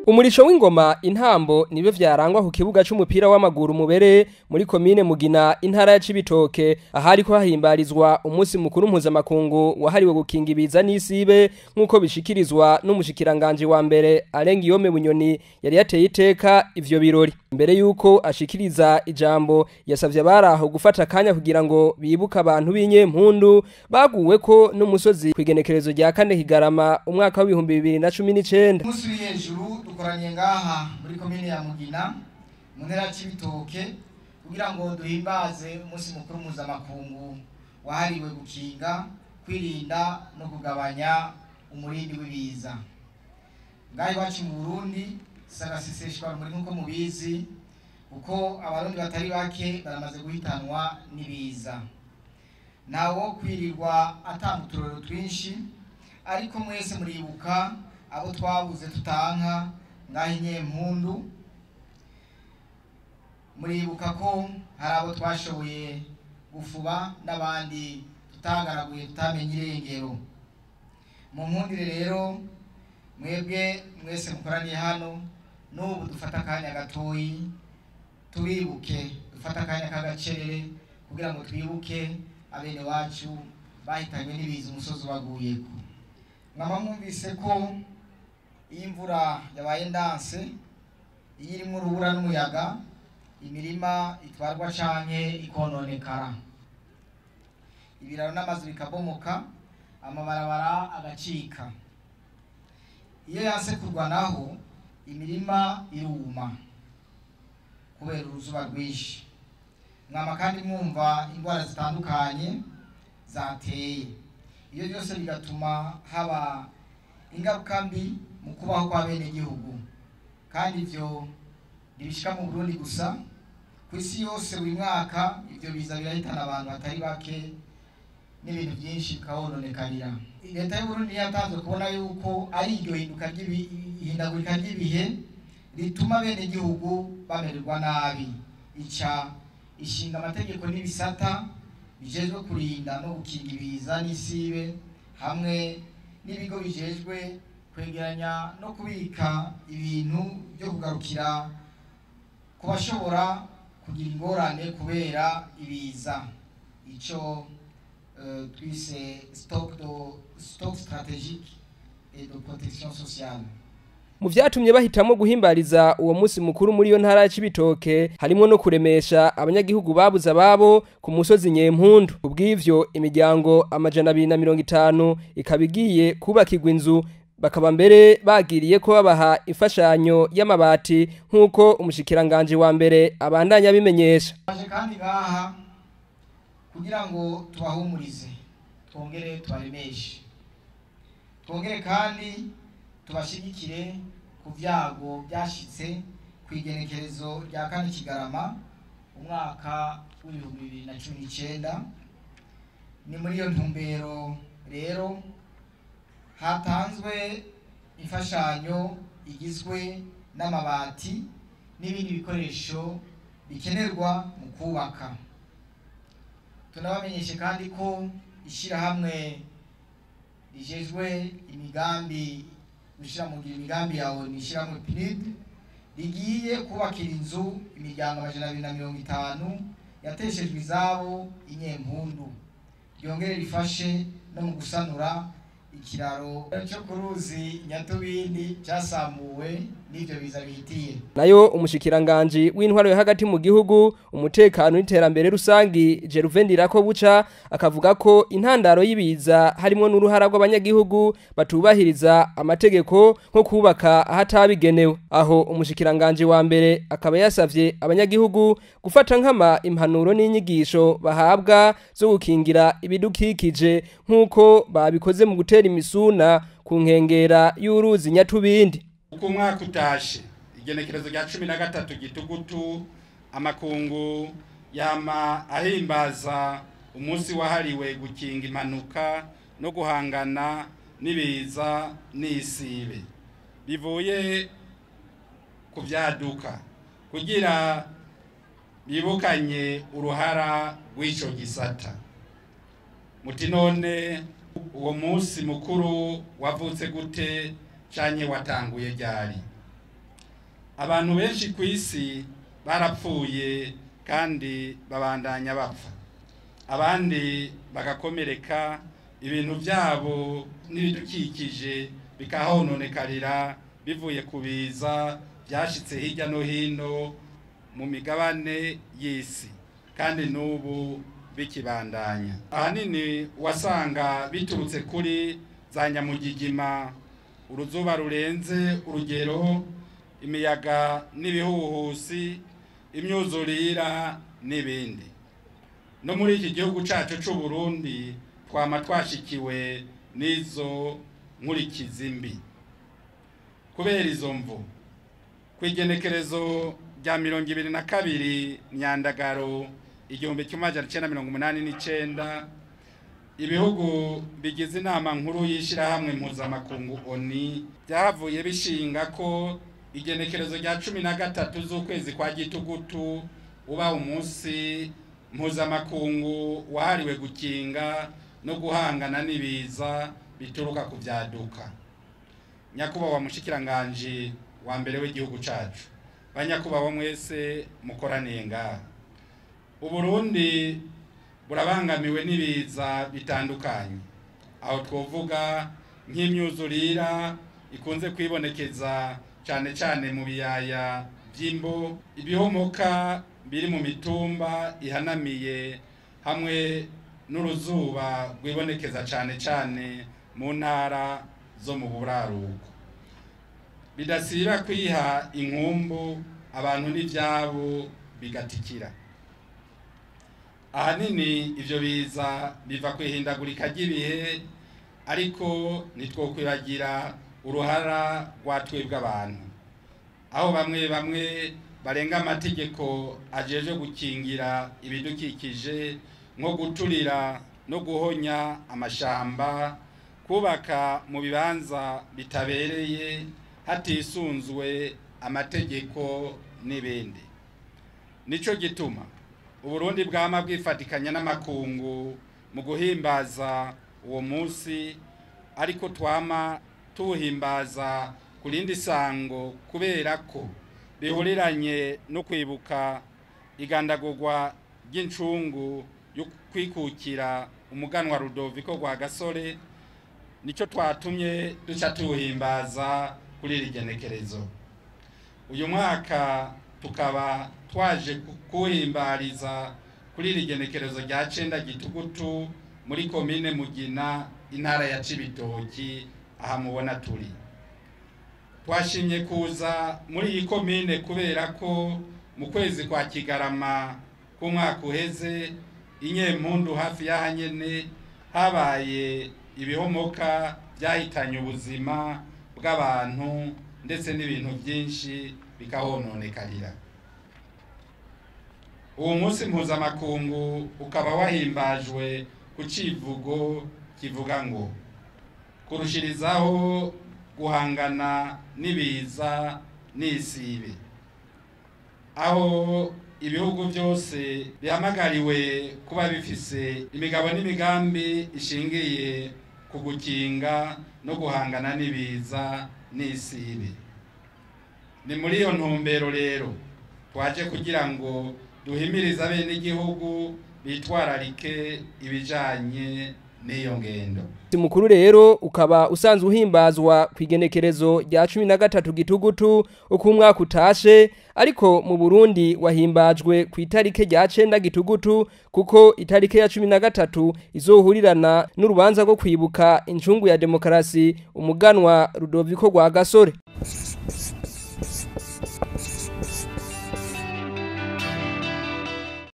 Umurisho w'ingoma intambo nibe vyarangwa ku kibuga c'umupira w'amaguru mubere muri komine Mugina intara ya Cibitoke ahari ko hahimbarizwa umunsi mukuru mpuzamakungu wahariwe gukinga ibiza n'isibe nk'uko bishikirizwa n'umushikiranganje wa mbere Arenga Iyome Bunyoni yari yateye iteka ivyo birori mbere yuko ashikiriza ijambo yasavye abaraho gufata akanya kugira ngo bibuke abantu b'inyempundu baguwe ko n'umusozi kwigenekerezo rya kane Kigarama umwaka w'ibihumbi bibiri na cumi n'icenda umunsi uri hejuru dukoranye ngaha muri komine ya mugina mu ntera c'ibitoke kugira ngo duhimbaze umunsi mukuru mpuzamakungu wahariwe gukinga kwirinda no kugabanya umurindi w'ibiza ngaha iwacu mu burundi sagaseseshwa muri nk'uko mubizi kuko abarundi batari bake baramaze guhitanwa n'ibiza ntawo kwirirwa atanga uturero twinshi ariko mwese muribuka abo twabuze tutanka ngaho inyempundu muribuka ko hari abo twashoboye gufuba n'abandi tutagaraguye tutamenye irengero mu mpundire rero mwebwe mwese mukoraniye hano n'ubu dufata akanya gatoyi tubibuke dufata akanya k'agacerere kugira ngo twibuke abene wacu bahitanywe n'ibiza umusozi ubaguyeko mwaba mwumvise ko iyo imvura yabaye ndanse iyo irimo urubura n'umuyaga imirima itwarwa canke ikononekara ibiraro n'amazu bikabomoka amabarabara agacika iyo yanse kurwanaho imirima iruma kubera uruzuba rwinshi mwama kandi mwumva indwara zitandukanye zateye iyo byose bigatuma haba ingaruka mbi mu kubaho kwa bene gihugu kandi ivyo ntibishika mu Burundi gusa ku isi yose buri mwaka ivyo biza birahitana abantu batari bake n'ibintu byinshi bikahononekarira leta y'uburundi yatanzwe kubona yuko ari iryo hinduka ihindagurika ry'ibihe rituma bene gihugu bamererwa nabi ica ishinga amategeko n'ibisata bijejwe kurinda no gukinga ibiza n'isibe hamwe n'ibigo bijejwe kwegeranya no kubika ibintu byo kugarukira ku bashobora kugira ingorane kubera ibiza ico uh, twise stock do stock stratégique et de protection sociale mu vyatumye bahitamo guhimbariza uwo munsi mukuru muri iyo ntara ya Cibitoke harimo no kuremesha abanyagihugu babuze ababo ku musozi Nyempundu kubw'ivyo imiryango amajana abiri na mirongo itanu ikaba igiye kubakirwa inzu bakaba mbere bagiriye ko babaha imfashanyo y'amabati nk'uko umushikiranganje wa mbere abandanya abimenyesha baje kandi ngaha kugira ngo tubahumurize twongere tubaremeshe twongere kandi tubashigikire ku vyago byashitse ku igenekerezo rya kane kigarama umwaka w'ibihumbi bibiri na cumi n'icenda ni muri iyo ntumbero rero hatanzwe imfashanyo igizwe n'amabati n'ibindi bikoresho bikenerwa mu kubaka tunabamenyeshe kandi ko ishyirahamwe rijejwe imigambi gushyira mu ngiro imigambi yawe ni ishyirahamwe PNUD rigiye kubakira inzu imiryango amajana abiri na mirongo itanu yateshejwe izabo inyempundu ryongere rifashe no mu gusanura ikiraro cyo ku ruzi nyatubindi cyasamuwe n'ibyo biza bihitiye nayo umushikiranganje w'intwaro yo hagati mu gihugu umutekano n'iterambere rusangi Jeruvendirako buca akavuga ko intandaro y'ibiza harimo n'uruhara rw'abanyagihugu batubahiriza amategeko nko kubaka ahatabigenewe aho umushikiranganje wa mbere akaba yasavye abanyagihugu gufata nkama impanuro n'inyigisho bahabwa zo gukingira ibidukikije nk'uko babikoze mu gutera imisuna ku nkengera y'uruzi nyatubindi uko umwaka utashe igenekerezo rya cumi na gatatu gitugutu amakungu yama ahimbaza umunsi wahariwe gukinga impanuka no guhangana n'ibiza n'isibe bivuye ku byaduka kugira bibukanye uruhara rw'icyo gisata muti none uwo munsi mukuru wavutse gute canye watanguye ryari abantu benshi ku isi barapfuye kandi babandanya bapfa abandi bagakomereka ibintu byabo n'ibidukikije bikahononekarira bivuye ku biza byashyitse hirya no hino mu migabane y'isi kandi n'ubu bikibandanya ahanini wasanga biturutse kuri za nyamugigima uruzuba rurenze urugero imiyaga n'ibihuhusi imyuzurira n'ibindi no muri iki gihugu cyacu cy'u Burundi twama twashikiwe n'izo nkurikizi mbi kubera izo mvu ku igenekerezo rya mirongo ibiri na kabiri myandagaro igihumbi kimwe amajana icyenda mirongo umunani n'icyenda ibihugu bigize inama nkuru y'ishyirahamwe mpuzamakungu oni byahavuye bishinga ko igenekerezo rya cumi na gatatu z'ukwezi kwa gitugutu uba umunsi mpuzamakungu wahariwe gukinga no guhangana n'ibiza bituruka ku byaduka nyakubahwa mushikiranganje wa mbere w'igihugu cyacu banyakubahwa mwese mukoraniye ngaha uburundi burabangamiwe n'ibiza bitandukanye aho twovuga nk'imyuzurira ikunze kwibonekeza cyane cyane mu biyaya by'imbo ibihomoka biri mu mitumba ihanamiye hamwe n'uruzuba rwibonekeza cyane cyane mu ntara zo mu buraruko bidasiba kwiha inkumbu abantu n'ibyabo bigatikira ahanini ibyo biza biva ku ihindagurika ry'ibihe ariko ntitwokwibagira uruhara rwa twebwe abantu aho bamwe bamwe barenga amategeko ajeje gukingira ibidukikije nko guturira no guhonya amashamba kubaka mu bibanza bitabereye hatisunzwe amategeko n'ibindi nicyo gituma uburundi bwama bwifatikanya n'amakungu mu guhimbaza uwo munsi ariko twama tuwuhimbaza ku rindi sango kubera ko bihuriranye no kwibuka igandagurwa ry'incungu yo kwikukira umuganwa rudoviko rwa gasore nicyo twatumye duca tuwuhimbaza kuri iri genekerezo uyu mwaka tukaba twaje kuhimbariza kuri iri genekerezo rya cenda gitugutu muri komine mugina intara ya cibitoki aha mubona turi twashimye kuza muri iyi komine kubera ko mu kwezi kwa kigarama k'umwaka uheze inyempundu hafi y'aha nyene habaye ibihomoka byahitanye ubuzima bw'abantu ndetse n'ibintu byinshi bikahononekarira uwo munsi mpuzamakungu ukaba wahimbajwe ku civugo kivuga ngo kurushirizaho guhangana n'ibiza n'isibe aho ibihugu byose bihamagariwe kuba bifise imigabo n'imigambi ishingiye ku gukinga no guhangana n'ibiza n'isibe ni muri iyo ntumbero rero twaje kugira ngo duhimirize abenegihugu bitwararike ibijanye n'iyo ngendo mukuru rero ukaba usanzwe uhimbazwa ku igenekerezo rya cumi na gatatu gitugutu uko umwaka utashe ariko mu burundi wahimbajwe ku itarike rya cenda gitugutu kuko itarike ya cumi na gatatu izohurirana n'urubanza rwo kwibuka incungu ya demokarasi umuganwa rudoviko rwa gasore